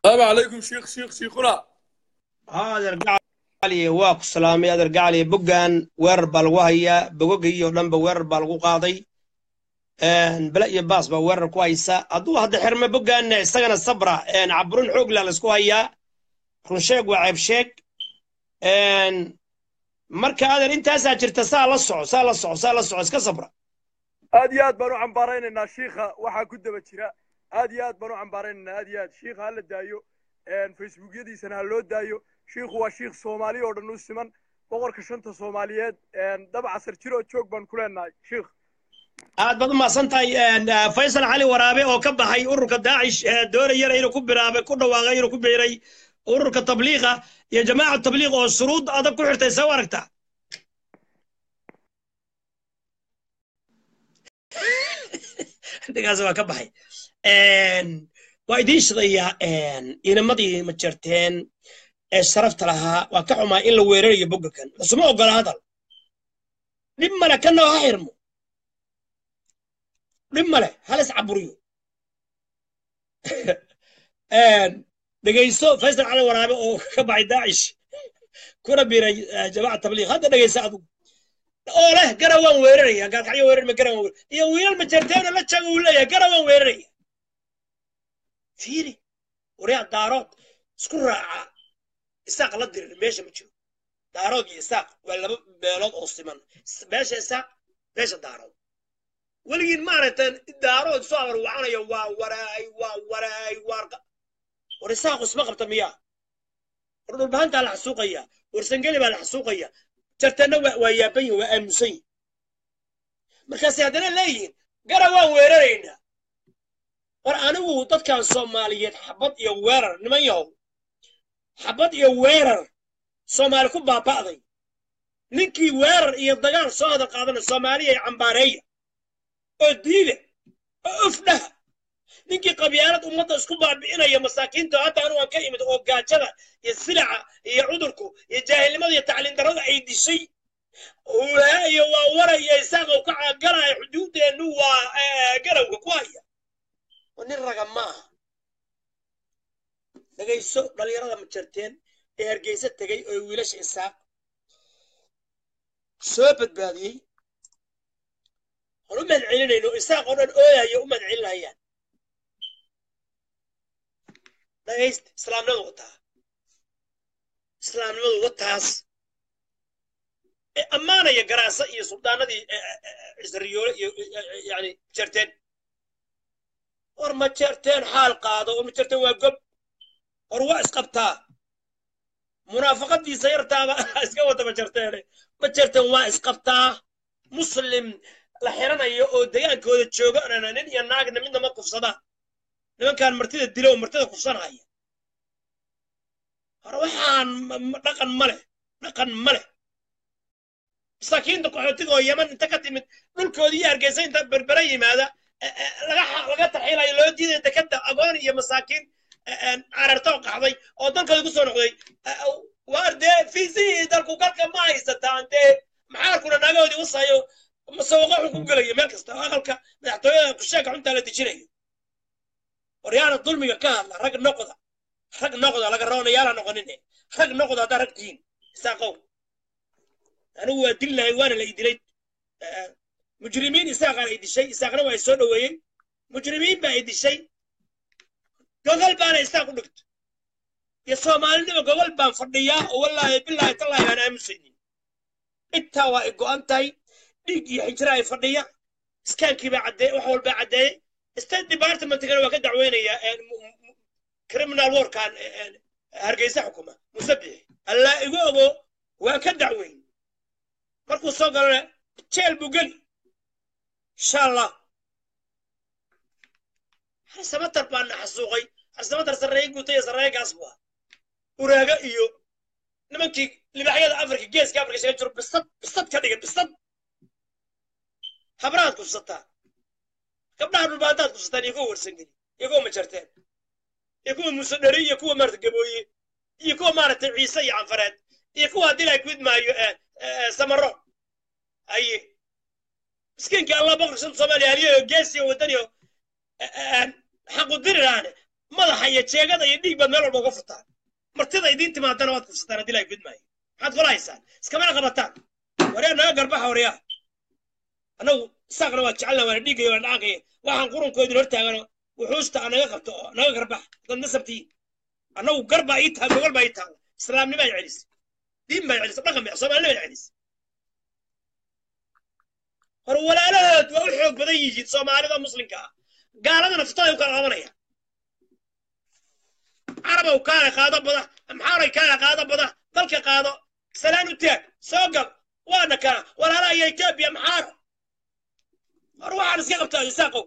السلام عليكم شيخ شيخ شيخنا adeer gacaliye waa ku salaamay adeer gacaliye boggan weerar baa lagu hayaa bogogii oo dhanba weerar baa lagu qaaday bele iyo baas baa weerar ku haysa hadduu hadda xirme boggan isagana sabra caburin xoogla laysku hayaa runsheeg waa ceebsheeg marka adeer intaasaa jirta saa la soco saa la soco saa la soco iska sabra aad iyo aad baan u cambaaraynaynaa shiikha waxaa ku daba jira aad iyo aad baan u cambaaraynaynaa aad iyo aad shiikha ha la daayo facebookyadiisana ha loo daayo shiikhu waa shiikh soomaali oo dhan u siman boqorka shanta soomaaliyeed daba casar jir oo joog baan ku leenahay shiikh aad baad u mahadsan tahay faysal cali waraabe oo ka baxay ururka daacish doonayana inuu ku biraabay ku dhawaaqay inuu ku biiray ururka tabliiqa iyo jamaaca tabliiq oo shuruud adag ku xirtay soo aragtaa dhigaas waa ka baxay waa idiin shidayaa inamadii ma jirteen ee sharafta lahaa waa ka xumaa in la weerarayo bogga kan lasuma ogola hadal dhib male kana ha xirmo dhib male halis caburiyo dhegayso faysal cali waraabe oo ka baxay daacish kuna biiray jamaaca tabliiq hadda dhegaysa adigu oo leh gara waan weeraraya gaalkacyo weerar ma gara waan weerar iyo wiilal ma jirteena la jago uu leeyahay gara waan weeraraya fiiri waryaa daarood isku raaca isaaq la dirir meesha ma jiro daarood iyo isaaq waa laba beelood oo siman meesha isaaq meesha daarood weligiin maaragtan daarood soo abar wacanayo waa waraay waa waraay waa war isaaq isma qabta miyaa war dhulbahantaa la xasuuqaya war sangeli baa la xasuuqaya jartanna waa yaaban yihin waa aamusan yihin markaasay haddana leeyihiin gara waan weeraraynaa war anigu dadkan soomaaliyeed xabad iyo weerar niman yahow xabad iyo weerar soomaali ku baaba'day ninkii weerar iyo dagaal soo hada qaadana soomaaliya ay cambaareeya oo diida oo ufdhaha ninkii qabyaalad ummadda isku baabi'inaya masaakiinta hadda anu aan ka imid oo gaajada iyo silaca iyo cudurku iyo jaahilnimada iyo tacliin darrada ay dishay iyo waa waraya isaaqow ka caagaraya xuduuddeennu waa garawga ku haya nin raga ma aha dhegayso dhallinyarada ma jarteen ee hargeysa tegey oo wiilasha isaaq soo badbaadiyey aan u mahadcelinayno isaaq oo dhan ooyayo u mahadcelinayaan dhagaysta islaamnimadu wataa islaamnimadu wataas ee ammaanaya garaasa iyo suldaanadii cisriyoole iyo yani jarteen war ma jarteen xaal qaado war ma jarteen waa gob war waa isqabtaa munaafaqadiisa yartaaba iska wada ma jarteene ma jarteen waa isqabtaa muslim la xiranayo oo degaankooda jooga nin iyo naagna midna ma kufsada nimankan martida dilo oo martida kufsanaya hore waxaan dhaqan ma leh dhaqan ma leh masaakiinta qaxootiga oo yaman inta ka timid dhulkoodii iyo hargeysa inta berbera yimaada laga tarxiilayo loo diidaya dekada agoon iyo masaakiin cararta oo qaxday oo dalkooda ku soo noqday waar dee fiisihii dalku galka ma haysataan dee maxaarkuna naagahoodii wasayo masawaqo xun ku gelaya meel kasta aqalka madaxtooyada kusheeka xuntaa la dejinayo waryaana dulmiga ka hadla rag noqda rag noqda laga roonayaala noqonine rag noqda haddaa rag tihiin isaaqow anigu waa dil lahay waana la idilay mujrimiin isaaqaan ay dishay isaaqna waa ay soo dhoweeyey mujrimiin baa ay dishay gogol baana isaaq u dhigto iyo soomaalinima gogol baan fadhiyaa oo wallaahi bilaahi tallaahi aan aamusaynin intaa waa ay go'an tahay dhiig iyo xijira ay fadhiya iskaankii baa caddeey wax walbaa caddeeyey state departmentkana waa ka dacweynaya criminal warkan hargeysa xukuma musabixi allaa igu ogo waa ka dacweyn markuu soo galana jeel buu geli insha allah harsamatar baa na xasuuqay harsamatar sarreeye guuta iyo sarreeye gaas buu ah uraaga iyo nimankii libaxyada afrika geeska afrika shaga jiro bisad bisad ka dhigan bisad habraad kufsataa gabdhaha dhulbaantaad kufsataan iyo kuwa warsangeli iyo kuwa majarteen iyo kuwa muuse dheri iyo kuwa maarata gabooye iyo kuwa maaragtay ciise iyo canfareed iyo kuwa haddii la gud maayo samaro aye miskiinkii allah boqorka shanta soomaaliya haliyo geesiyo wadaniyo xaqu diriraane madaxa iyo jeegada iyo dhiig baad meel walba uga furtaan martida idiin timaadana waad kufsataan haddii lahay fidmaayo maxaad kula haysaan iskamana qabataan waryaa naga garbaxa waryaa annagu saaqna waa jecelna waana dhiigaya waana dhaankaya waxaan qurunkoodin hortaagano wuxuusta aa naga qabto oo naga garbax dad nasabtii annagu garbaa ii tahay gogol baa ii tahay islaamnimaa celisay diin baa celisay dhaqan baa soomaalinima celisay hor walaalahood waa u xoog badan yihiin soomaalida muslimka ah gaaladana fitaday u kala qabanaya carabow kaale qaado bada amxaaray kaale qaado bada dalka qaado salaan u taag soo gal waana kana walaalaha iyo etoobiya maxaara hor waxaan iska qabtaa isaaqow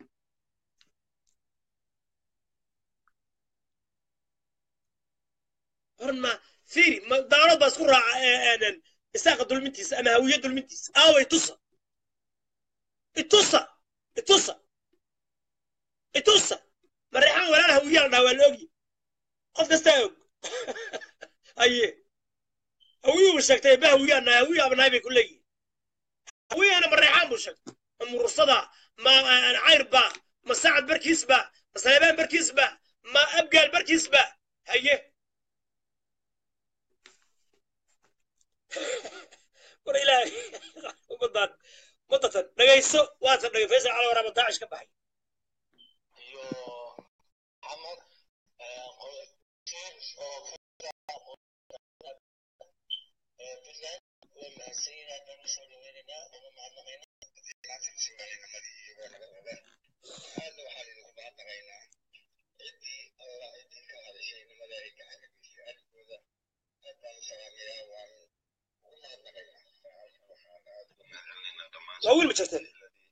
hor ma fiiri ma daalad baa isku raaca isaaqa dulmintiisa ama hawiye dulmintiisa aaway tusa itusa itusa itusa mareexaan walaal hawiyaa la dhaha waa la ogyi qof kastaa og aye hawiyuuba sheegtay ba hawiyaa nahay hawiyaaba nahay bay ku leeyihin hawiyana mareexaan buu sheegtay ma murursada ma cayr ba ma sacad barkiis ba ma saleebaan barkiis ba ma abgaal barkiis ba haye war ilaahay umadaan mudatan dhagayso waatan dhagay faysal cali waraaba daacish ka baxay iyo maxamed puntland waa mahadsan yihin haddaan usoo dhaweynaynaa uma mahadnaqaynaa aadna waxaan idinku mahadnaqaynaa ciddii alla ciddii ka hadashay nimada ay ka cagagisiyo arrinkooda haddaan salaamayaa waan ugu mahadnaqaynaa waxaan aad ugu mahadnaqaynaa dhammaan waa wiil ma jirteen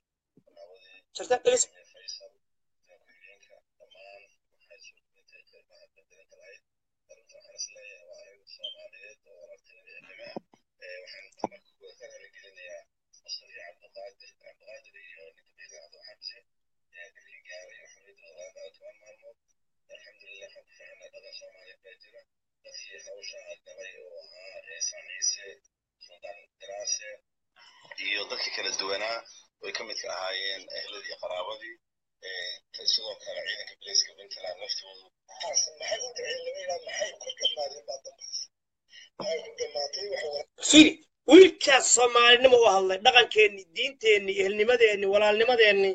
jirteen dhagayso faysal haweenka dhammaan waxay soo dhintay qeybaha bedelka lahayd arrinta waxaan isleeyahay waa arrin soomaaliyeed oo walaaltinimada waxaan marka kuwa ka raaligelinayaa asal iyo cabdiqaadir cabdiqaadir iyo ninka biilaacdo xabsi dilkii gaaray oo xorriyadooda laga toban maalmood alxamdulilah waxaan ku fiicnaa dhaqan soomaaliyeed baa jira dadkii hawsha galay oo ahaa ciisaan ciise sultaan diraase iyo dadkii kala duwanaa way ka midka ahaayeen ehladii qaraabadii sidoo kale ciidanka bilayska puntland laftoodu maxay u dhaceen lama yidhaa maxay ku dhammaadeen baa dambays maxay ku dhammaatay waxa fiiri wiilkaas soomaalinimo u hadlay dhaqankeenni diinteenni ehelnimadeenni walaalnimadeenni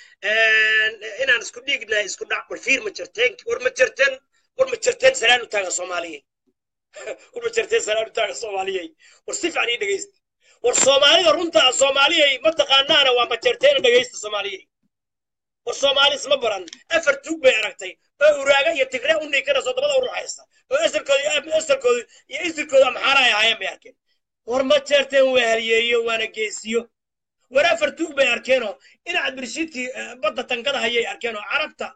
inaan isku dhiignahay isku dhac war fiir ma jirteen war ma jirteen war ma jirteen salaan u taaga soomaaliyey war ma jirteen salaan u taaga soomaaliyey war si fiican ii dhegaysta war soomaalida runta ah soomaaliyey ma taqaanaana waa ma jirteen dhegaysta soomaaliyey war soomaali isma baran afar tuug bay aragtay oo uraaga iyo tigre u niikanayso dabada u ruxaysa oo asalkooda asalkooda iyo isirkooda maxaara ay ahaayeen bay arkeen war ma jeerteen waa halyeeyo waana geesiyo war afar tuug bay arkeenoo inaad birshiidkii badda tankada hayay arkeen oo carabta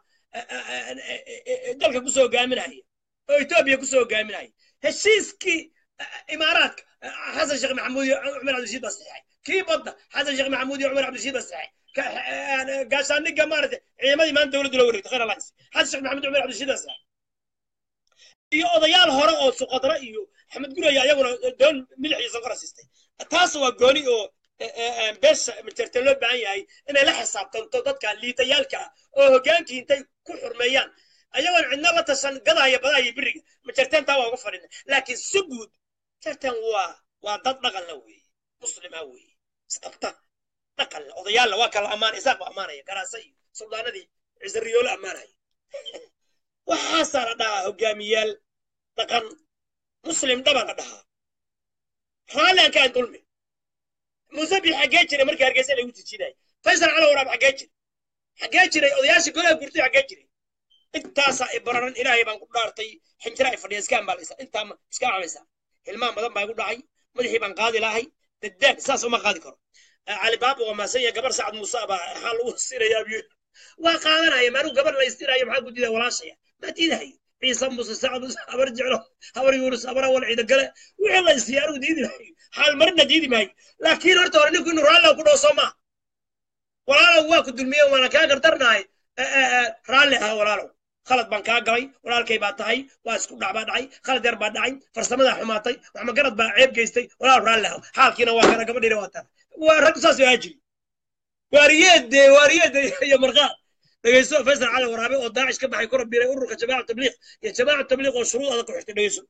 dalka kusoo hogaaminaya oo etoobiya kusoo hogaaminaya heshiiskii imaaraadka xasan sheekh maxamuud iyo cumar cabdishiid baa saxeexay kii badda xasan sheekh maxamuud iyo cumar cabdishiid baa saxeexay gaashaaniga maaragtay ciidamadii maanta dowladdu la wareegtay khayr alliance xasan sheekh maxamuud cumar cabdishiid baa saxeexay iyo odayaal hore oo suqadra iyo axmed guraya ayaguna doon milix iyo sonkora siistay taas waa gooni oo beesha majerteen loo baahan yahay inay la xisaabtanto dadka liitayaalka ah oo hogaankii intay ku xurmeeyaan ayagoon cidna la tashan gadaya badaya biriga majerteen taa waa uga fadhina laakiin si guud majerteen waa waa dad dhaqan la weeye muslima weeye isqabta dhaqan la odayaalla waa kala ammaan isaaq ba ammaanaya garaasa iyo suldaanadii cisariyoolo ammaanaya waxaasaa la dhahaa hogaamiyaal dhaqan muslim dhaban la dhahaa raalli aan ka aan dulmi musabi xaggee jiray markii hargeysa lagu tijinayay faysal cali waraab xaggee jiray xaggee jiray odayaashii golaha gurtay xaggee jiray intaasaa i bararan ilaahay baan ku dhaartay xinjira ay fadhiya iska ambaalaysa intaa iska camaysa hilmaan badan baa igu dhacay madaxii baan qaadi lahay dadaag saas uma qaadi karo cali baaba waa maasan yahay gabar sacad muuse baa waxaa lagu sirayaa biyo waa qaadanaya maanuu gabar la istirayo maxaa ku diidaa walaashaya maa diidahayo ciise muuse sacad muuse habar jeclo habar yuunus habar awal ciida gale wixii la isiiya anugu diidi maayo xaal marina diidi maayo laakiin horta hore ninku inuu raalli ku dhaw soo maa walaalow waa ku dulmiye waana kaa gardarnahay raalli ah walaalow khalad baan kaa galay walaalkay baa tahay waa isku dhac baa dhacay khalad yar baa dhacay farsamadaa xumaatay waxmagarad baa ceeb geystay walaal raalli ah xaalkiina waa kana gabadhiina waa taa waa rag saas oo ajiri waariyeede waariyeede iyo marqaad dhegeyso faysal cali waraabe oo daacish ka baxay kuna biiray ururka jamaaca tabliiq iyo jamaaca tabliiq oo shuruud adag ku xirtay dhegeyso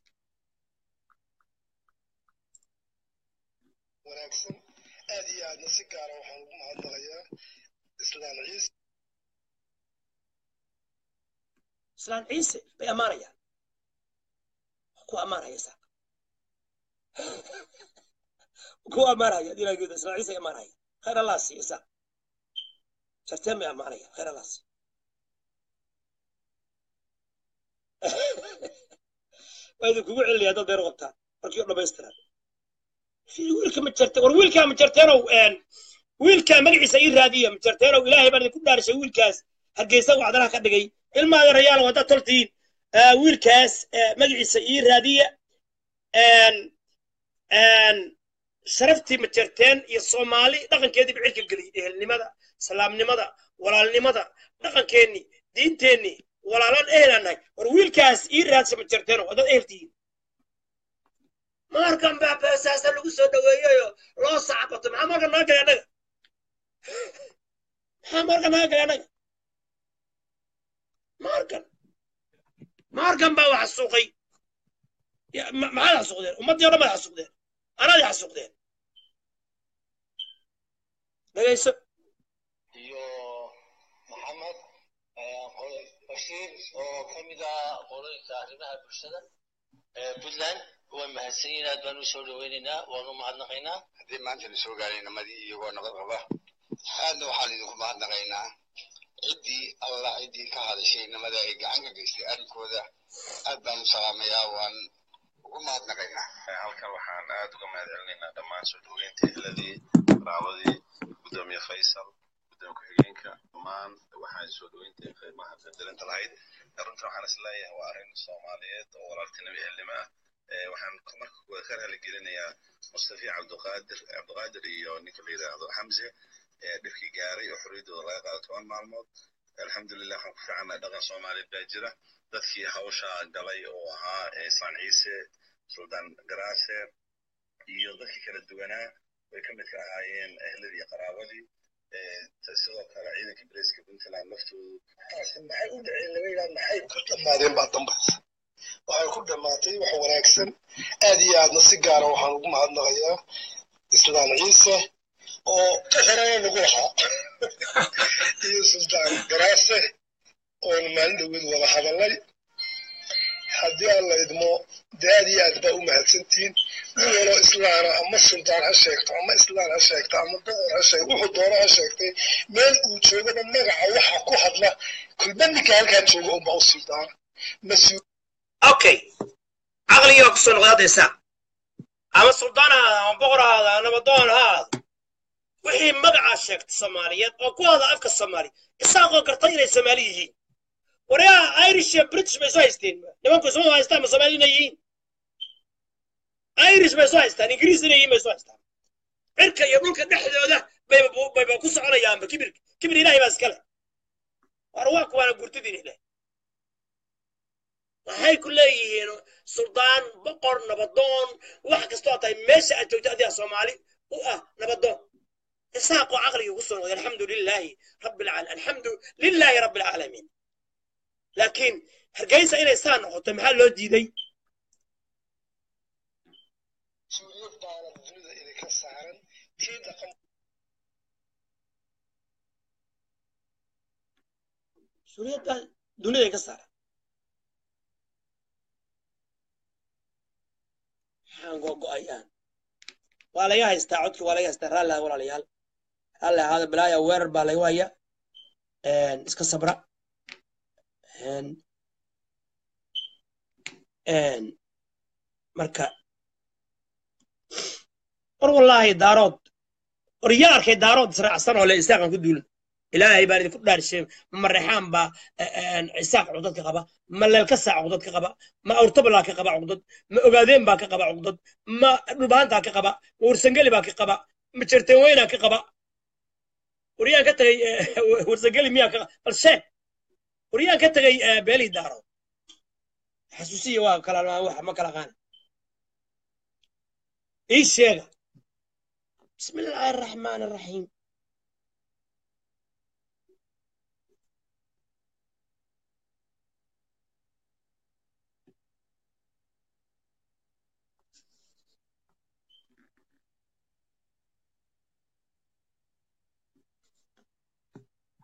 wanaagsan aad iyo aadna si gaara waxaan ugu mahadnaqayaa islaan ciise islaan ciise bay ammaanayaan ku ammaanaya isaaq ku ammaanaya dilaageeda islaan ciise ay ammaanaya khayr allah siiyo isaaq jarteen bay ammaanaya khayr allah siiyo waa idinkugu celinaya dad beer qabtaan markii oo dhammaystiran wiilka ma jirte war wiilkaa ma jirteenow wiilkaa magaciisa ii raadiya ma jirteenow ilaahay baan idinku dhaarishay wiilkaas hargeysa wacdanaha ka dhigay ilmaada rayaal haddaad toltiin wiilkaas magaciisa ii raadiya sharaftii ma jirteen iyo soomaali dhaqankeedii bicirka geliyay ehelnimada salaamnimada walaalnimada dhaqankeennii diinteennii walaalaan ehelaan nahay war wiilkaas ii raadsa ma jirteenow haddaad eheltihiin markan baa beesaasa lagu soo dhaweeyeyo loo sacabato maxaa marka naga galay annaga maxaa marka naga galay annaga markan markan baa wax xasuuqay maxaad xasuuqdeen ummaddii o dhan baad xasuuqdeen anaad xasuuqdeen dhegayso iyo maxamed bashiir oo ka mid ah qolooyinka arrimaha bulshada puntland waa mahadsan yihin aad baan u soo dhaweynaynaa waanu mahadnaqaynaa haddii maanta la soo gaaray namadii iyagoo nabad qaba aadna waxaan idinku mahadnaqaynaa ciddii allah ciddii ka hadashay namada ay gacan ka geystay arrinkooda aad baan u salaamayaa waan ugu mahadnaqaynaa halkan waxaan aad uga mahad celinaynaa dhammaan soo dhaweynta ehladii raabadii gudoomiye faysal gudoomiye ku-xigeenka dhammaan waxaan soo dhaweynta qiimaha qadarinta lahayd runta waxaan is leeyahay waa arrin soomaaliyeed oo walaaltinimo ehelnimo ah waxaan marka kuwa ka raaligelinayaa mustafi cabdiqaadir cabdiqaadir iyo ninka la yidhaahdo xamse dhibkii gaaray oo xorriyaddooda laga qaado toban maalmood alxamdulilah waxaan ku fiicannahay dhaqan soomaaliyeed baa jira dadkii hawsha galay oo ahaa islaan ciise suldaan garaase iyo dadkii kala duwanaa way ka mid ka ahaayeen ehladii iyo qaraabadii sidoo kale ciidanka bariiska puntland laftoodu maxay u dhaceen lama yidhaha maxay ku dhammaadeen baa dambaysa waxay ku dhammaatay wax wanaagsan aad iyo aadna si gaara waxaan ugu mahadnaqayaa islaan ciise oo horena nagu lahaa iyo sultaan garaase oon maalin dhaweed wada hadallay haddii aan la idmo dee aad iyo aad baa u mahadsantihiin nin waloo islaana ama sultaan ha sheegto ama islaan ha sheegto ama boqor ha sheegto wuxuu doono ha sheegtay meel uu joogaba magaca waxa ku hadla kulba ninka halkaa jooga unbaa u sultaana mas-uul okay caqligii baa kusoo noqday haddaysa ama suldaan ha ahaada ama boqor ha ahaada ama nabadoon ha ahaado wixii magacaa sheegta soomaaliyeed oo ku hada afka soomaali isaaqoo karta inay soomaali yihiin waryaa irish iyo british bay soo haysteen nimanku isma haystaan ma soomaali inay yihiin irish bay soo haystaan ingiriis inay yihiin bay soo haystaan cirka iyo dhulka dhexdooda bayba bayba ku soconayaanba kibir kibir ilaahay baa iskale war waa kuwaana gurtidin ileh waxay ku leeyihiin suldaan boqor nabadoon wax kastoo tahay meesha aad joogto adiga soomaali u ah nabadoon isaaqoo caqliga ku soo noqday alxamdu lilaahi rabbi alcaalamiin alxamdu lilaahi rabbi alcaalamiin laakiin hargeysa inay saa noqoto maxaa loo diiday mas-uuliyad baana dunida idinka saaran tii dhaqan mas-uuliyadda dunida ka saaran maxaan gogo-ayaan waa laga haystaa codkii waa laga haystaa raalli ah walaalayaal raalli ahaada bilaaya weerar baa laga haya iska sabra marka war wallaahi daarood war yaa arkay daarood israacsan oo le isaaqan ku duulan ilaahay baan idinku dhaarishay ma mareexaan baa isaaq cugdad ka qaba ma leelka saac cugdad ka qaba ma awrtabalaa ka qaba cugdad ma ogaadeen baa ka qaba cugdad ma dhulbaantaa ka qaba ma warsangeli baa ka qaba ma jerteenweynaa ka qaba waryaan ka tagay warsangeli miyaa ka bal sheeg waryaan ka tagay beelii daarood xasuusiya waa kala wax ma kala qaana ii sheega bismi illaahi araxmaan araxiim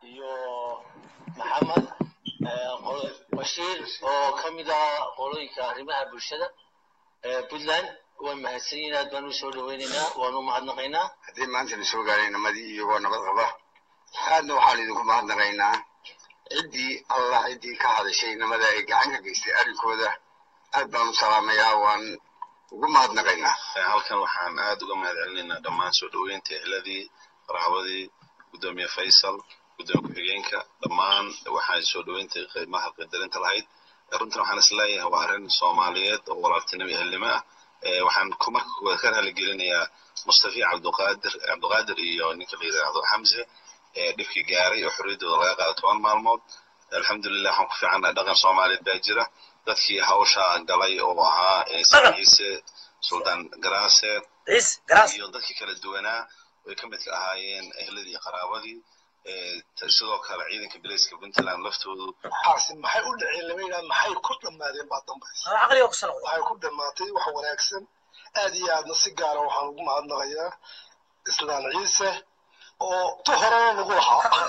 iyo maxamed eh, qolo- bashiir oo ka mid ah qolooyinka arrimaha bulshada ee puntland way mahadsan yihiin aad baan u soo dhaweynaynaa waanu mahadnaqaynaa haddii maanta la soo gaaray nimadii iyagoo nabad qaba aadna waxaan idinku mahadnaqaynaa ciddii allah ciddii ka hadashay nimada ay gacan ka geystay arrinkooda aad baan u salaamayaa waan ugu mahadnaqaynaa halkan waxaan aad uga mahad celinaynaa dhammaan soo dhoweynta ehladii qaraabadii gudoomiye faysal gudoomiye ku-xigeenka dhammaan waxaan soo dhoweynta qiimaha qadarinta lahayd runtan waxaan isleeyahay waa arrin soomaaliyeed oo walaaltinimo ehelnimo ah Eh, waxaan ku marka koowaad ka raaligelinayaa mustafi cabduqaadir cabduqaadir iyo ninka la yidhaahdo xamse ee dhibkii gaaray oo xorriyaddooda laga qaado toban maalmood alxamdulilah waxaan ku fiicannaa dhaqan soomaaliyeed baa jira dadkii hawsha galay oo ahaa eh, Dhaqan. ciise suldaan garaase ciis garaas iyo dadkii kala duwanaa way ka midka ahaayeen ehladii iyo qaraabadii Eh, ta- sidoo kale ciidanka bilayska puntland laftoodu waxaasi maxay u dhaceen lama yidhaha maxay ku dhammaadeen baa dambaysa caqliga ku sanoqda waxay ku dhammaatay wax wanaagsan aad iyo aadna si gaara waxaan ugu mahadnaqayaa islaan ciise oo tu horena nagu lahaa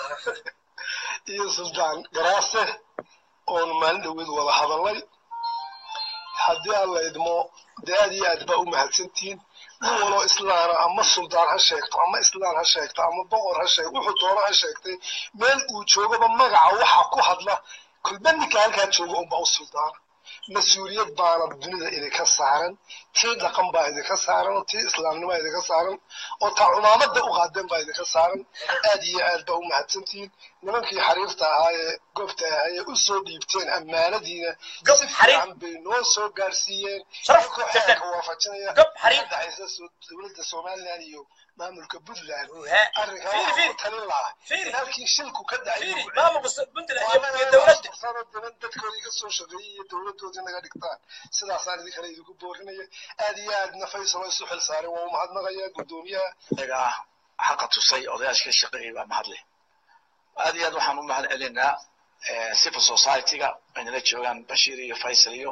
iyo suldaan garaase oonu maalin dhoweed wada hadalnay haddii aan la idmo dee aad iyo aad baa u mahadsantihiin nin waloo islaana ama suldaan ha sheegto ama islaan ha sheegto ama boqor ha sheegto wuxuu doono ha sheegtay meel uu joogaba magaca waxa ku hadla kulba ninka halkaa jooga unbaa u suldaana mas-uuliyad baana dunida idinka saaran tii dhaqan baa idinka saaran tii islaamnimo idinka saaran oo taa cumaamada u qaadeen baa idinka saaran aad iyo aad baa u mahadsantihiin nimankii xariirta ahaa ee goobta ahaa ee u soo dhiibteen ammaanadiina Gob si xariir. fiican bay noo soo gaarsiiyeen Sharaf, idinkoo jabtan. xeerka waafajinaya Gob xariir. ka dhexaysa soo- dowladda somaliland iyo maamulka puntland He. arrinkaa Fiiri, waxaa fiiri. ku talin lahaa Fiiri. in halkii shilku ka dhacay fiiri lagu maamulka puntland iyo iyo dowladda dowladda dadkoodii ka soo shaqeeyey iyo dowladoodii naga dhigtaan sidaasaan idin kale idinku boorinaya aad iyo aadna faysal oo isu xil saaray waa u mahadnaqaya guddoomiyaha iyaga ah xaqa tusay odayaashka shaqeeyay baa mahadle aad iyo aad waxaan u mahad celinaa eh, civil society-ga aynala joogaan bashiir iyo faysal iyo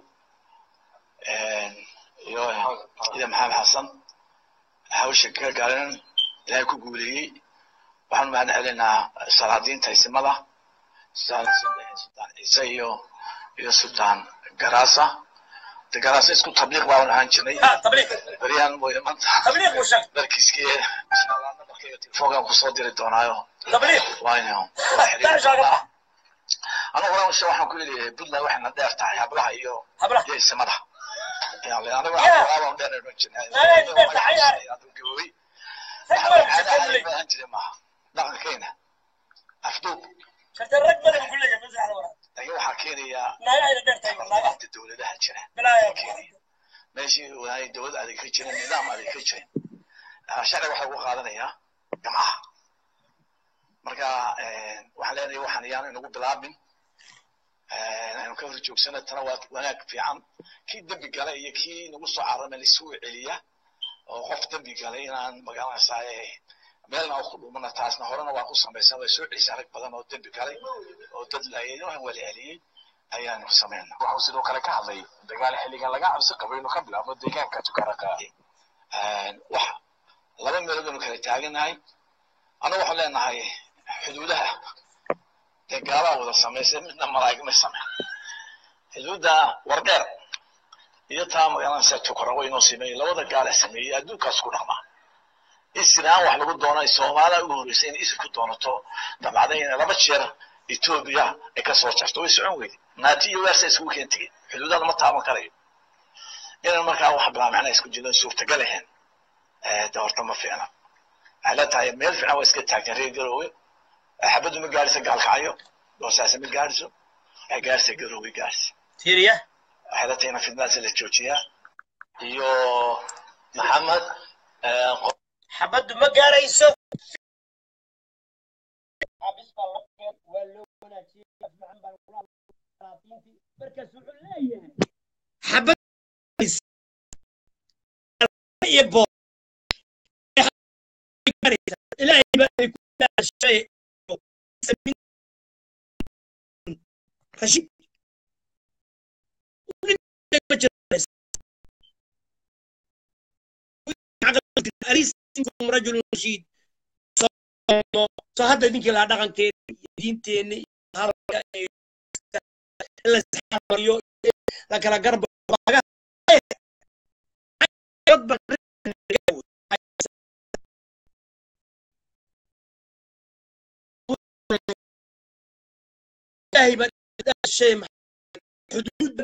eh, iyo ida maxamed xasan hawsha ka gaaren ilaahay ku guuleeyey waxaan u mahad celinaa salaadiinta isimada sultaan sultaan ciise iyo iyo sultaan garaasa de garaasa isku tabliiq baan ahaan jirnay ha tabliiq beryahan mooye maanta tabliiq buu sheegay markiiskii inshallah nabarkayga telefoonkan kusoo diri doonaayo tabliiq wayno daashaa ka bax anigu horan ushe waxaan ku yidhi puntland waxayna dheer tahay hablaha iyo hablaha iyo isimada anigu Yeah. waxaan dheer dhan jirnay Anaga dheer tahay, yaa. gabowey rag badan ku sheegay leeyahay ahaan jiray maaha dhaqankeyna afduub sharta rag badan ku leeyahay masaxda wara laakiin waxaa keenayaa naagaha ila dheer tahay naagaha inta dowladaha jira bilaaya meeshii waay dowlad adeeg ka jirin nidaam adeeg ka jirin Ah, sharci waxaa lagu qaadanayaa gamaha marka eh, waxaan leenahay waxaan iyaan inagu bilaabin Eh, aynu ka hor joogsana tana waa wanaag fiican kii dembi galay iyo kii nagu soo carama laisugu celiya oo qof dembi galay inaan magaranaysaa meelna ku dhumana taasna horena waa ku samaysan way soo celisay rag badan oo dembi galay oo dad laayay waxaan wala celiyey ayaanu samaynaa waxuu sidoo kale ka hadlay dagaal xilligan laga cabsi qabo inuu ka bilaabo deegaanka tukaraka wax laba meelood baynu kala taaganahay annagu waxaan leenahay xuduudaha dee gaalaa wada samaysay midna malaa'ig ma sameyn xuduudda wardheer iyo taa magaranaysa tukarago inoo sameeyey labada gaala sameeyey adduunkaas ku dhaqmaa isiraan wax lagu doonay soomaaliya ugu horreysay inay isir ku doonato dabcday inay laba jeer etoobiya ay ka soo jarto way socon weyday naati iyo weersa iskugu keen tegey xuduudada ma taaban karayo inaan markaa wax bilaa macnaa isku jirin suurtagal ahayn de horta ma fiicna waxay la tahay meel fiican waa iska taagteen reer garoowe xabaddu ma gaadhisa gaalkacyo boosaase ma gaadhiso waxay gaadhisa garoowe gaadhisa tiiriya waxay la tahay in fidnaasi la joojiyaa iyo maxamed xabaddu ma gaarayso xabad iyo boor ilaahay baa ay ku dhaashay rashid أليس منكم رجل رشيد soo hadda ninkii lahaa dhaqankeeda diinteenna iyo hadalka iyo in la isxamariyo la kala garba laga dad baa ilaahay baa shay xuduud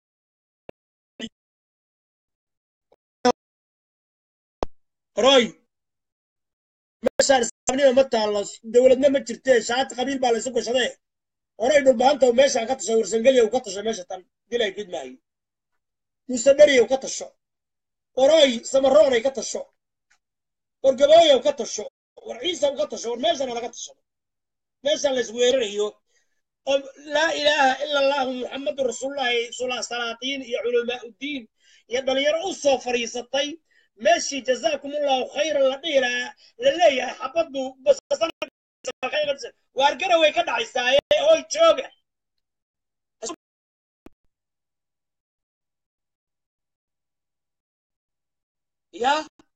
roy meeshaan islaamnima ma taallo dowladna ma jirtee shaati qabiil baa laysu gashadee horay dhulbaanta meeshaan ka tasho warsangelya ka tasho meesha tan dilay gidmaayo muuse dheriyow ka tasho oroy samaroonay ka tasho war gabooyow ka tasho war ciisaw ka tasho war meeshana laga tasho meeshaan lays weerarayo oo laa ilaaha ila allahu muxamadu rasuulullahi sula salaatiin iyo culamaa uddiin iyo dhalinyaro u soo fadhiisatay meeshii jazaakum allahu khayran la dhihi lahaa la leeyahay xabaddu waar garaway ka dhacaysaaye oy jooga ya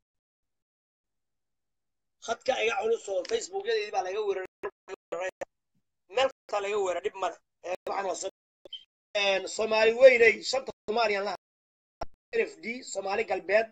khadka iga culus oo facebookyadeedii baa laga weeraray meel kastaa laga weera dhib male waxaan waa soomaali weynay shanta soomaaliyan laha n f d soomaali galbeed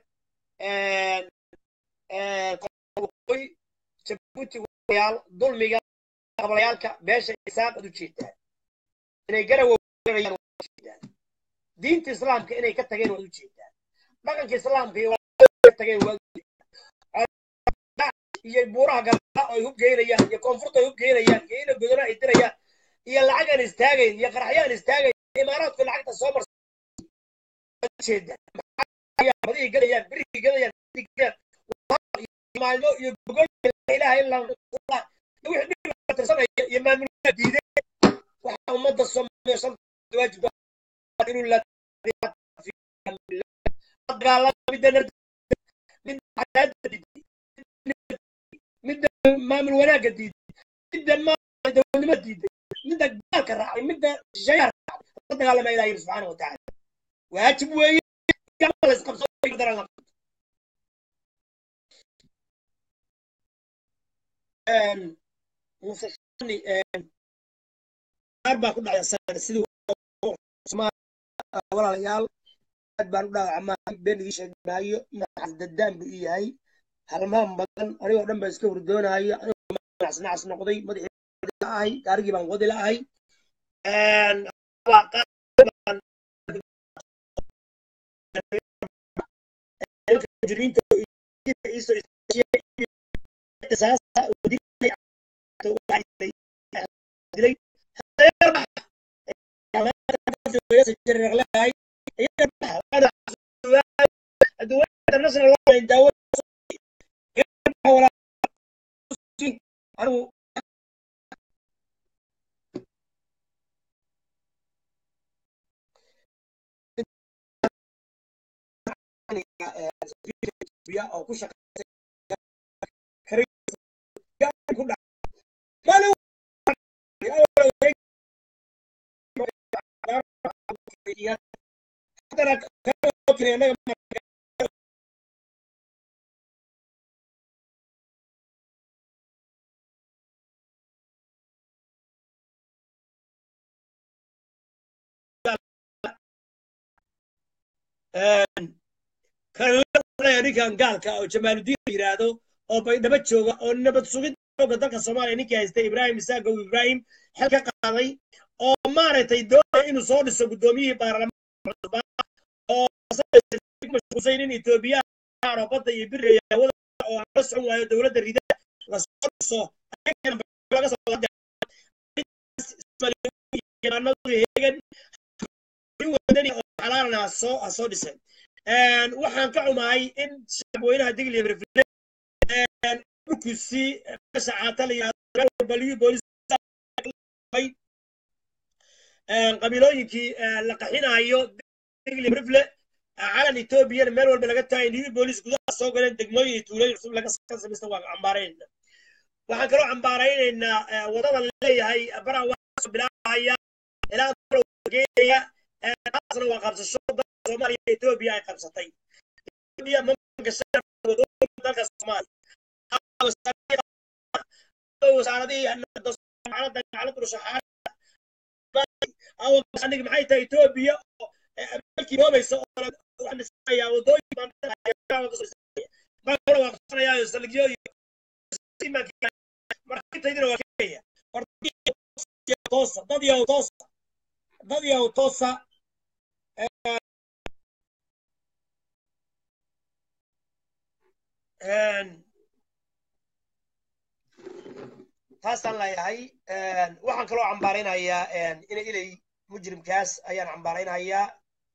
waqooyi jabuuti yaal dulmiga qablayaalka beesha isaaq ad u jeedaan inay garawa weerarayaan waad u jeedaan diinta islaamka inay ka tageen waad u jeedaan dhaqanka islaamka iyo ka tageen waad u jeedaan iyo buuraha galaa ay hubgeynayaan iyo koonfurta ay hubgeynayaan iyo ina godona ay dirayaan iyo lacag aan istaagayn iyo qaraxyo aan istaagayn imaaraadku lacagta soo marsa jeedaan badihii gadayaan birihii gadayaan maalmo iyo gogol ilaha illa allah wixii dhib tirsanaya iyo maamulka diiday waxa ummadda soomaaliya shanta waajib inuu la dagaalama midda midda cadaadda diiday midda maamul wanaagga diiday midda dowladnimo diiday midda gaalka raacay midda shisheeyaha raacay la dagaalama ilaha yiri subxaana wa tacaala waajib weeye la isqabso musashani qaar baa ku dhacay sidii walaalayaal aad baan u dhaawacmaa been igii sheegi maayo maxas dadaan buu ii yahay halmaan badan anigoo dhan baa iska hurdoonayo anigoo nacas noqday madaxii ahay gaarigii baan wadi la'ahay mujrimiinta iisoo dilay oo ku shaqeysay ku dhacay ninkan gaalka oo jamaaludiin yidhaahdo oo baydhabo jooga oo nabad sugid xooga dalka soomaaliya ninkii haystay ibraahim isaagow ibraahim xel ka qaaday oo maaragtay doonaya inuu soo dhiso guddoomiyihii baarlamaanka cusub oo mashquulsan in etoobiyaan oo badda iyo biriga hawada oo aan la socon waayo dowladda rida lasoo dhiso laga soo heegan wadani oo xalaalna soo soo dhisay waxaan ka xumahay in shacabweynaha digli rifle dhulkusi meesha caata la yidhahdo baliyu boolis qabiilooyinkii la qaxinayo digli rifle calan etoobiyana meel walba laga taagay new boolis gudaha soo galeen degmooyin iyo tuulooyin cusub laga samaysta waa cambaaraynayna waxaan kaloo cambaaraynaynaa wadada leeyahay baraa waa soo bilaabaya ilaa geenaya taasna waa qabsasho dalka soomaaliya etoobiya ay qabsatay etoobiya ma gashay dalka soomaaliya wasaaradihii jaamacadda jaamacadda rushaxaad awandhig maxay tahay etoobiya oo ameerikii noobaysa oo kale waxaan dhisanayaa wadooyin baan dhisanayaa waaqsanayaayo saldhigyo iyo markitaydina waa keenaya toosa dad yahow toosa dad yahow toosa taasaan leeyahay waxaan kaloo cambaaraynayaa ina ilay mujrimkaas ayaan cambaaraynayaa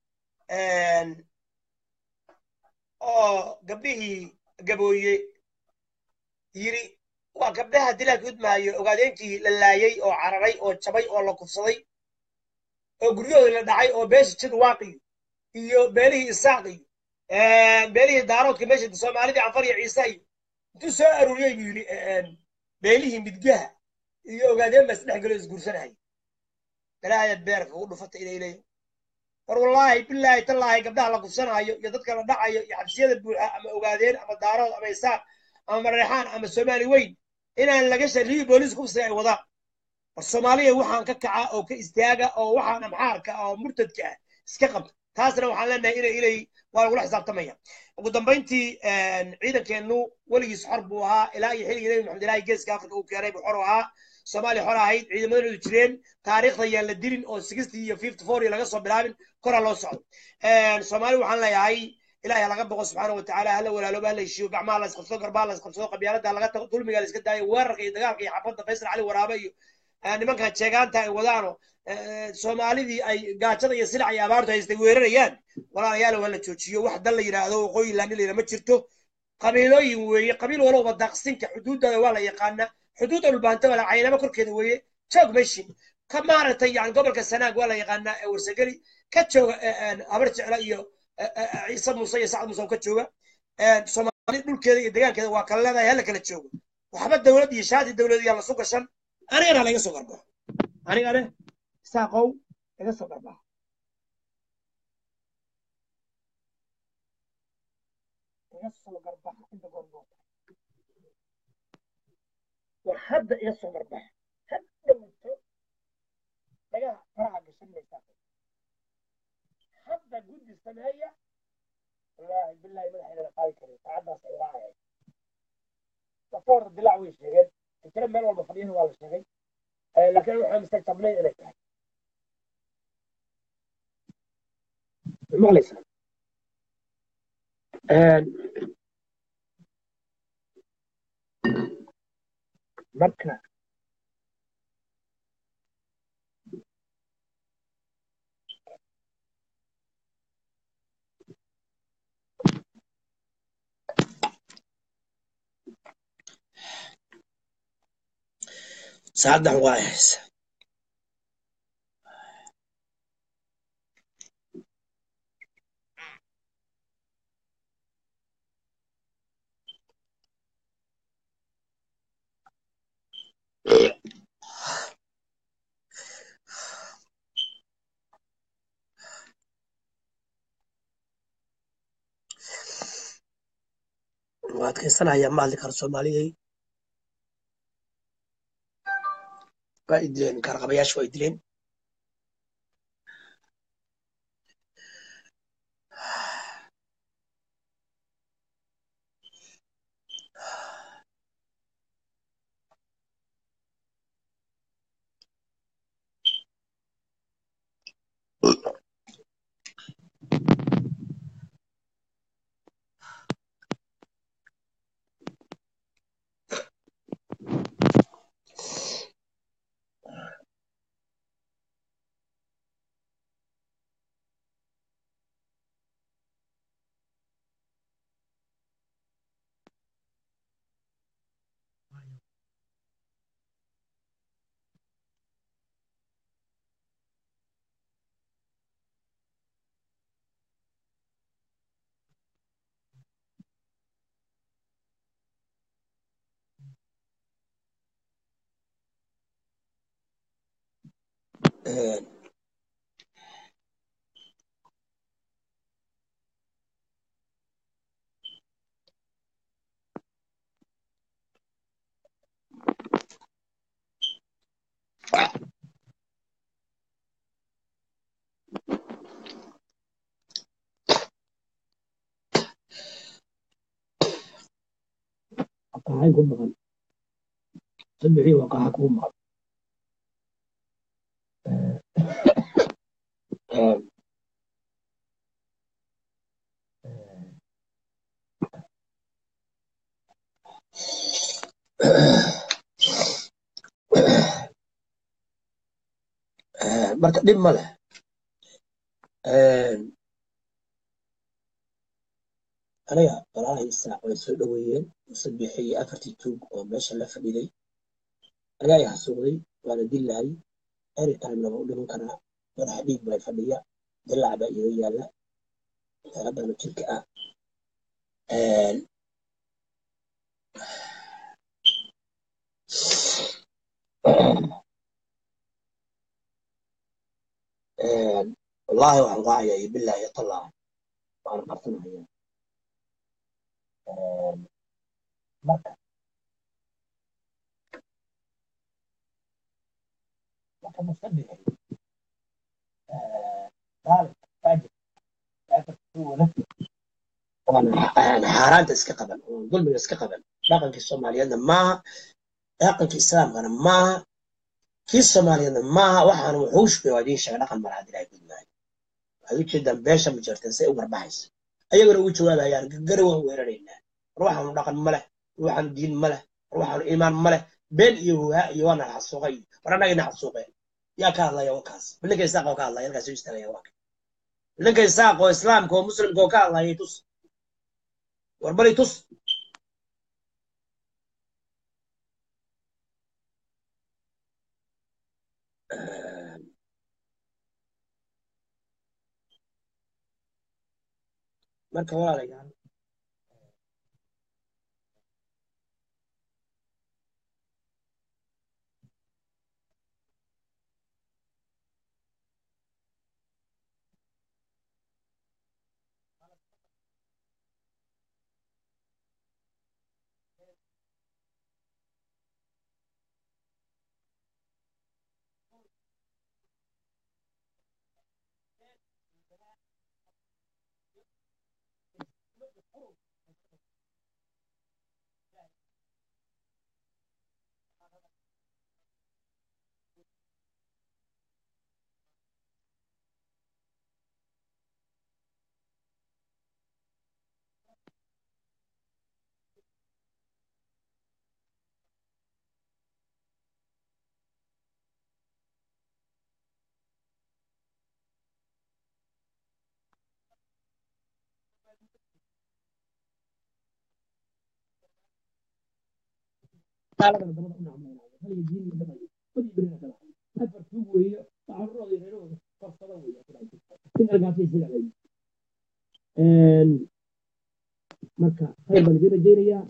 oo gabdhihii gabooye yiri waa gabdhaha dilaa gudmaayo ogaadeenkii la laayay oo cararay oo jabay oo la kufsaday oo guryahoodii la dhacay oo beesha jidwaaqiyo iyo beelihii isaaqiyo beelihii daaroodka meesha soomaalidii canfar iyo ciise iyo intuu soo aruuriyey buu yidhi beelihii midgaha iyo ogaadeen baa isdhex galo isguursanaya balaayaad beerka ugu dhufata inay leeyihin war wallaahi bilaahi tallaahi gabdhaha la kufsanaayo iyo dadka la dhacayo iyo xabsiyada buuxa ama ogaadeen ama daarood ama isaaq ama mareexaan ama soomaali weyn inaan laga shariyi booliis kufsiga ay wadaan war soomaaliya waxaan ka kaca oo ka istaaga oo waxaan amxaarka oo murtadka ah iska qabta taasna waxaan leenahay inay ilay waa lagula xisaabtamaya ugu dambayntii ciidankeennu weligiis xor buu ahaa ilaa iyo xilligii nebi maxamed ilaahi geeska afrika uu keenay buu xor u ahaa soomaaliya xor ahayd ciidamadoodu jireen taariikhda yaan la dilin oo sixty iyo fifty four iyo laga soo bilaabin koraa loo socdo soomaali waxaan leeyahay ilahi ha laga boqo subxaana watacaala hala walaalooba hala heshiiyo gacmaha la isqabsado garbaha la isqabsado qabyaalada laga tago dulmiga la iska daayo weerarka iyo dagaalka iyo xabadda faysal cali waraabe iyo nimankan jeegaanta ay wadaano soomaalidii ay gaajada iyo silac iyo abaartu haystay weerarayaan walaalayaal waa la joojiyo wax dan la yidhaahdo waqooyi laanilayna ma jirto qabiilooyin weeye qabiil walowba daaqsinka xuduuddada waa la yaqaanaa xuduudda dhulbaanta wala caynamo korkeeda weeye joog meshin ka maaragtay yani gobolka sanaag waa la yaqaanaa ee warsageli ka jooga habar jecla iyo ciise muuse iyo sacad muuse oo ka jooga soomaali dhulkeeda iyo degaankeeda waa kala leedahay hala kala joogo waxba dowlad iyo shaati dowlad yaa lasu gashan anigana laga soo garbaxo anigane saaqow laga soo garbaxo laga soo garbaxo inta goormoota war hadda iga soo garbaxo hadda muto dhagaha faraha gashan maysaa hadda guddi sameeya wallaahi billahi madaxeedana qaadi karin saacaddaas ay raacayay dafoor dilaac way sheegeen fikre meel walba fadhiyana waa la sheegay laakiin waxaa mustaqtabnay inay tahay maqlaysaa marka saacaddan waa haysa waa adkaysanaya ma hadli karo soomaaliyey waa i dileen kaarqabayaasha waa i dileen maxay ku maqan sabixii waqaxa kuu maqan marka dhib ma leh aniga walaalahii saac way soo dhoweeyeen musabixi iyo afartii tuug oo meesha la fadhiday ayaa i xasuuqday waana dilaayay eri taimnaba u dhiman karaa madaxa dhiig bay fadhiya dilaac baa iga yaalla haddana jirka ah wallaahi waxaan raacaya iyo bilaahi iyo tallaahi waan qarsanaya marka marka musabixi daalib faajir xaaraanta iska qaban oo dulmiga iska qaban dhaqankii soomaaliyeedna maaha dhaqankii islaamkana maaha kii soomaaliyeedna maaha waxaana wuxuushbay waa idiin sheega dhaqan malaha dilaa gudmaayo waxaad ujeedaan beesha ma jirteen say u garbaxaysa ayagana ugu jawaabayaan gari waan weeraraynaa war waxaanu dhaqan ma leh war waxaanu diin ma leh war waxaanu iimaan ma leh been iyo huhaa iyo waana xasuuqay war annagayna xasuuqeen yaa ka hadlaya wakaas bilinka isaaq oo ka hadlaya halkaas u istaagaya waa bilinka isaaq oo islaamka oo muslimka oo ka hadlayay tus war bari tus marka walaalayaal gaaladana dabada u nacmaynayo haliga diin iyo dhaqayo badii berina kala afar tuug weeye waxaanurooda reerahooda korsada weeye inargaasay sida leeyi marka khayr baan idiin rajaynayaa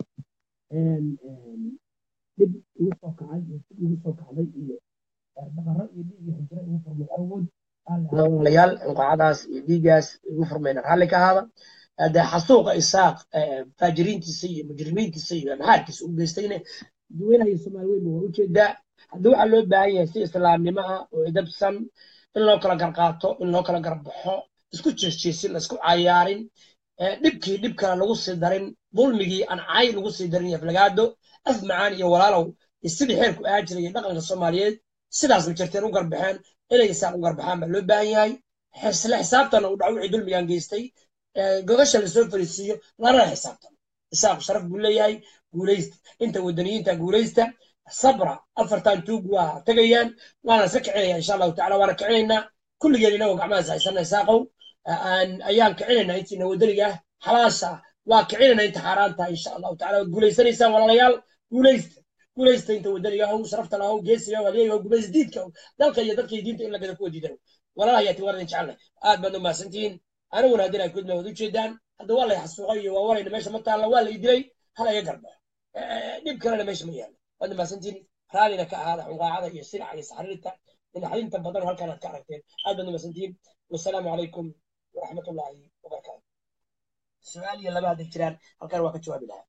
dhib igu soo kacay iyo dib igu soo kacday iyo dhaqaro iyo dhiig iyo xijiro igu furmay awood walaalayaal inqacadaas iyo dhiigaas igu furmayna raalli ka ahaada dee xasuuqa isaaq faajiriintiisa iyo mujrimiintiisa iyo amxaarkiisa u geystayna dadweynaha iyo soomaali weynba waa ujeedaa haddii waxaa loo baahan yahay si islaamnimo ah oo idabsan in loo kala garqaato in loo kala garbaxo isku jeesjeesin la isku cayaarin dhibkii dhib kale lagu sii darin dulmigii aan cay lagu sii darin aflagaado af macaan iyo walaalow iyo sidii xeerku ahaa jiray iyo dhaqanka soomaaliyeed sidaas ma jirteen u garbaxeen inay isaaq u garbaxaan baa loo baahan yahay isla xisaabtana uu dhaco wixii dulmigaan geystay gogasha lasoo fariisiiyo lana xisaabtano isaaqu sharaf buu leeyahay guulaysta inta wadaniyiinta guulaysta sabra afartan tuug waa tegayaan waana iska kicinaya insha allahu tacala waana kicinaynaa kulligeen inagoo gacmahaas haysana isaaqow ayaan kicinaynaa intiina wadaniga ah xalaasha waa kicinayna inta xaaraanta insha allahu tacala waad guulaysanaysaan walaalayaal guulaysta guulaysta inta wadaniga ah sharafta lahow geesiga waliyaga guulays diidka dalka iyo dadka iyo diinta in lagada kuwa diidan walaalaha yaati waan idin jecelnay aad baad u mahadsantihiin aniguna haddii ay kudma wad ujeedaan hadda waa lay xasuuqay iyo waa warayna meesha ma taalla waa lay dilay hala iga garbaxo dhib kalena meesha ma yaalo waad mahadsantihiin raallina ka ahaada xunqaacada iyo sinaca iyo saxriirta dhinaxdinta badan halkaan aad ka aragteen aad baad u mahadsantihiin wasalaamu calaykum waraxmatullaahi wabarakaatu su-aal iyo laba hadday jiraan halkaan waa ka jawaabi lahaa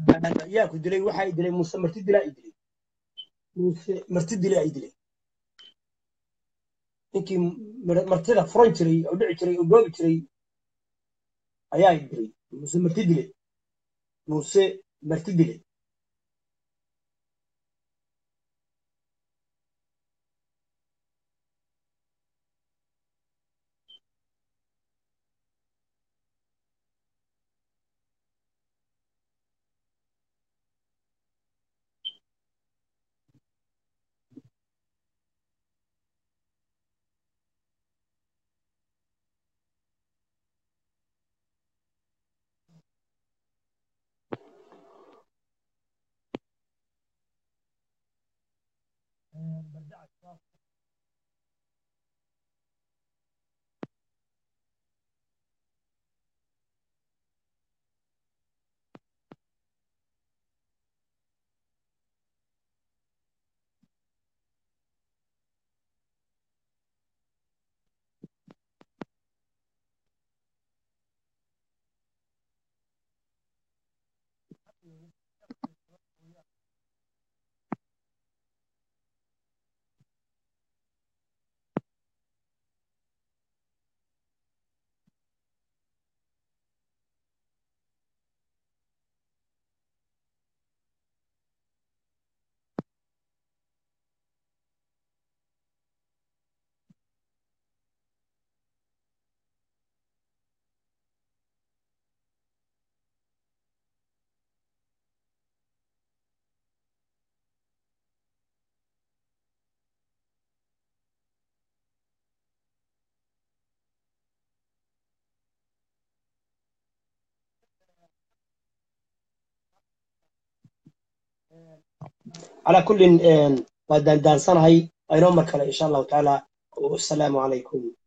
yaa ku dilay waxaa i dilay muuse marti dilaa i dilay muuse marti dilaa i dilay ninkii mar- martida furan jiray oo dhici jiray oo goobi jiray ayaa i dilay muuse marti dilay muuse marti dilay calaa kullin waa daandaansanahay aynoo mar kale insha allahu tacaala wasalaamu calaykum